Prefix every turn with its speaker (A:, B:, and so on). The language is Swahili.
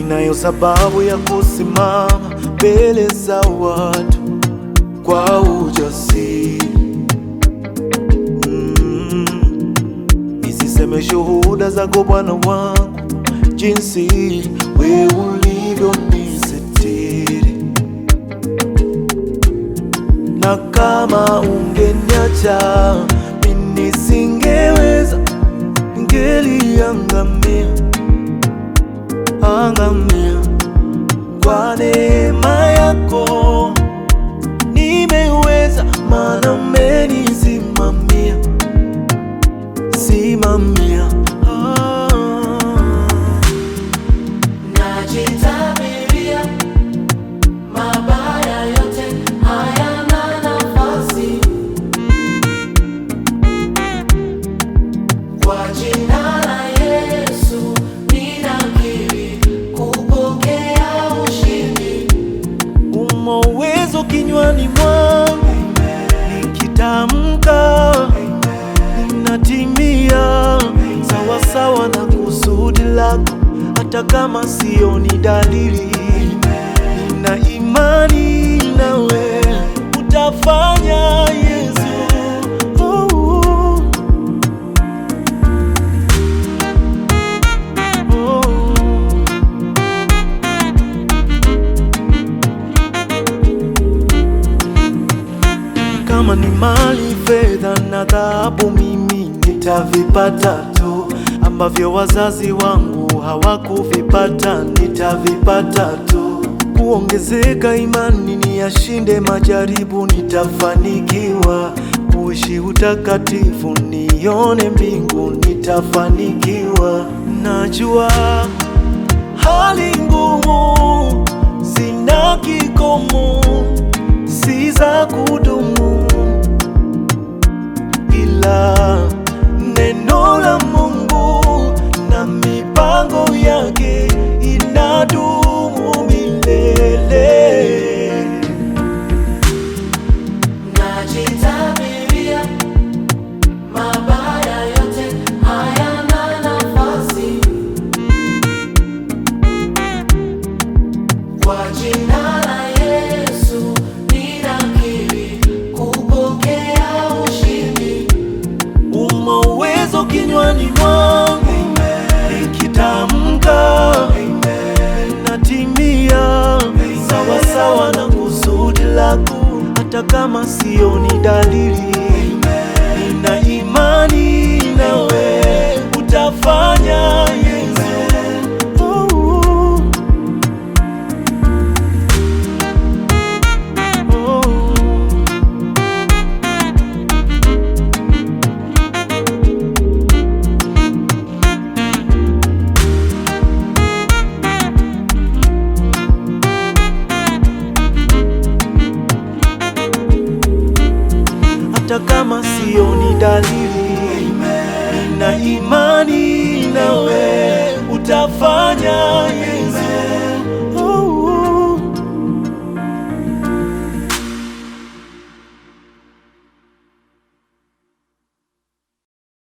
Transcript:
A: ninayo sababu ya kusimama mbele za watu kwa ujasiri mm. Nisiseme shuhuda zako Bwana wangu, jinsi we ulivyonisitiri, na kama ungeniacha mimi nisingeweza, ningeliangamia angamia. Kwa neema yako nimeweza, maana umenisimamia simamia. Ah.
B: Najitabiria mabaya yote hayana nafasi kwa jina la Yesu ninakiri kupokea ushindi.
A: Umo uwezo kinywani mwangu, nikitamka ninatimia sawasawa na kusudi lako, hata kama sioni dalili. Nina imani nawe utafanya, Yesu. Oh, oh. Kama ni mali, fedha na dhahabu, mimi nitavipata tu, ambavyo wazazi wangu hawakuvipata, nitavipata tu. Kuongezeka imani, niyashinde majaribu, nitafanikiwa. Kuishi utakatifu, nione mbingu, nitafanikiwa. Najua hali ngumu zina kikomo si za kudumu, ila neno la Mungu na mipango yake inadumu milele.
B: Najitabiria mabaya yote hayana nafasi kwa jina la Yesu ninakiri kupokea ushindi.
A: Umo uwezo kinywani mwangu, nikitamka natimia sawasawa na kusudi lako, hata kama sioni dalili. Nina imani nawe utafanya, Yesu. Oh, oh. hata kama sioni dalili, nina imani